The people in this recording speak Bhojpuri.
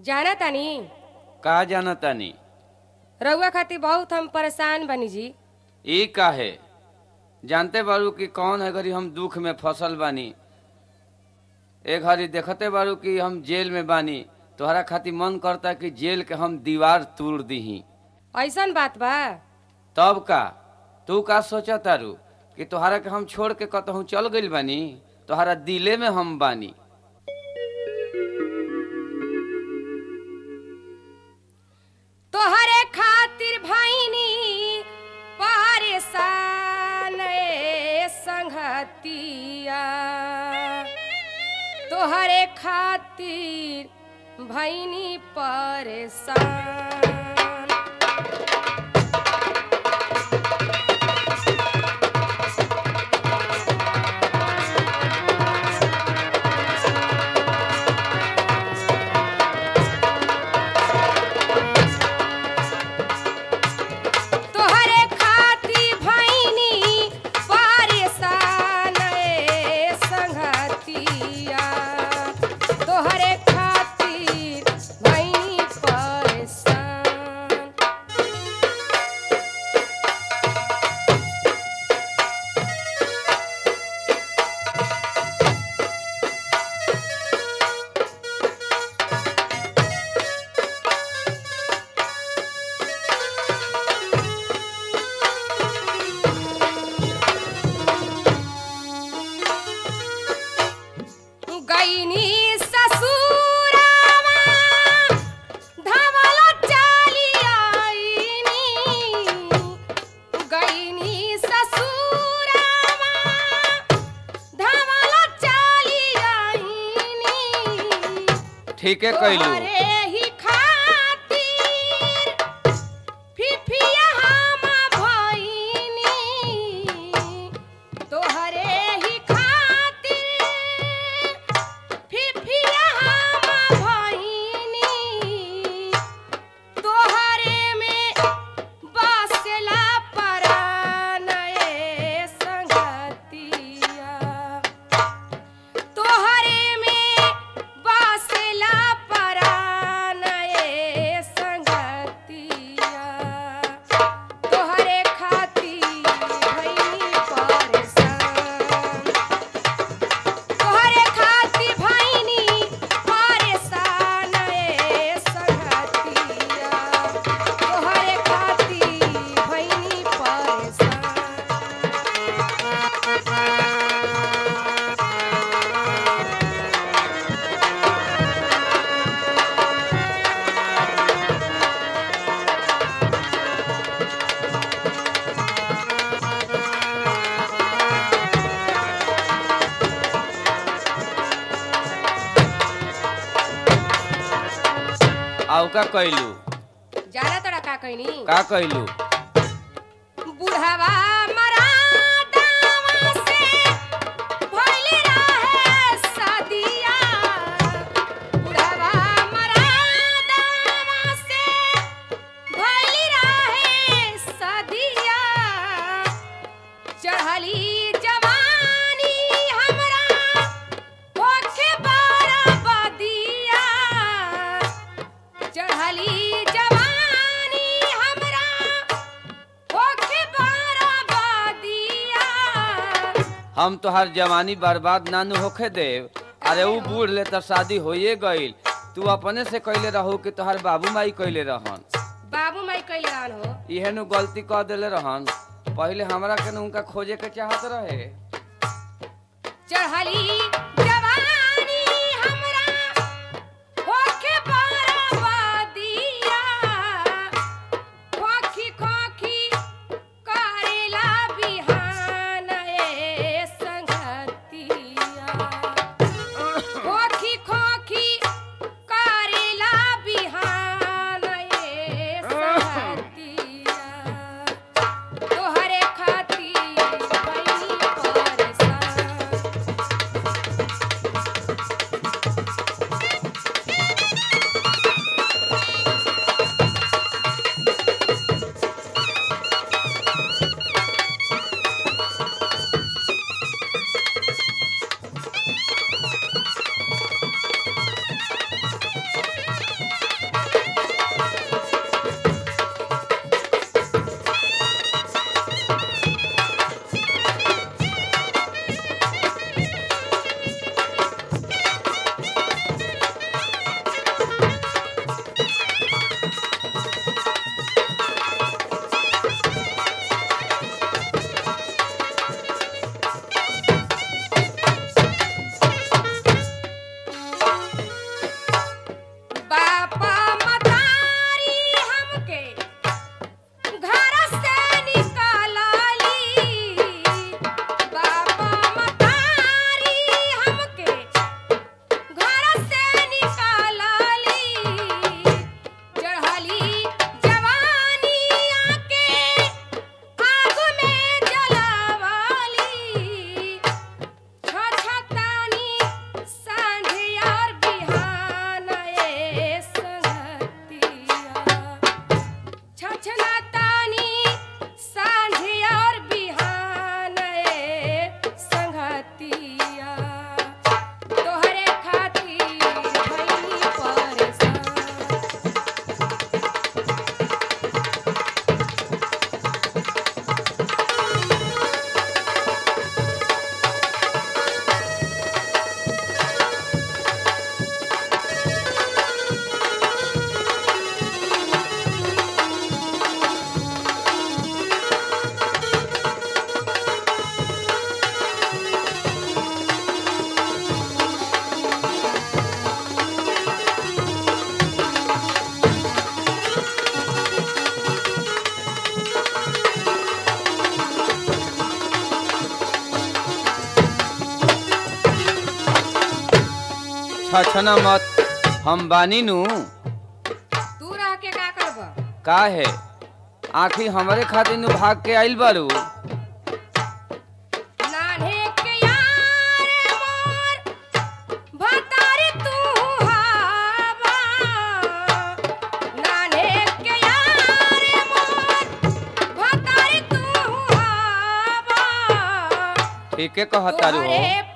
जाना तानी का जाना तानी रउआ खातिर बहुत हम परेशान बनी जी ई काहे जानते बारू कि कौन है घड़ी हम दुख में फसल बानी ए घड़ी देखते बारू कि हम जेल में बानी तोहरा खातिर मन करता कि जेल के हम दीवार तोड़ दीही ऐसन बात बा तब का तू का सोचा तारू कि तोहरा के हम छोड़ के कतहूँ चल गइल बानी तोहरा दिले में हम बानी तोहरे खातिर भैनी परेशान ए संगतिया तोहरे खातिर भैनी परेशान तोहरे खातिर भैनी परेशान ए संगतिया तोहरे खातिर भैनी परेशान गईनी ससुरावा धवल चाली आईनी गईनी ससुरावा धवल चाली आईनी ठीके कैलू तोहरे ही खातिर फिफिया हम भइनी तोहरे ही खातिर फिफिया हम भइनी तोहरे में बसला परान ए संगतिया तोहरे में बसला परान ए संगतिया तोहरे खातिर भइनी परेशान तोहरे खातिर भइनी परेशान ए संगतिया तोहरे खातिर भइनी परेशान आउ का कैलू जाना तोरा का कहनी का कैलू बुढ़वा मरादावा से भइल रहे सदिया बुढ़वा मरादावा से भइल रहे सदिया चढ़ली जवानी हमरा होखे बरबदिया चढ़ली जवानी हमरा होखे बरबदिया हम तोहार जवानी बर्बाद नानू होखे देव अरे ऊ बूढ़ ले तो शादी होइए गईल तू अपने से कैले रहू कि तोहार बाबू माई कैले रहन बाबू माई कैले रहन हो इहे नु गलती कर देले रहन पहले हमरा के नु उनका खोजे के चाहत रहे चढ़ली जवानी हमरा होखे बरबदिया खोखी खोखी करेला बिहान ए संगतिया खोखी खोखी करेला बिहान ए संगतिया तोहरे खातिर भइनी परेशान छछना मत हम बानी नु तू रह के का करब का है आखिर हमरे खातिर नु भाग के आइल बारू नान्हे के यार मोर भतारी तू हावा नान्हे के यार मोर भतारी तू हावा ठीके कहतारू हो तोहरे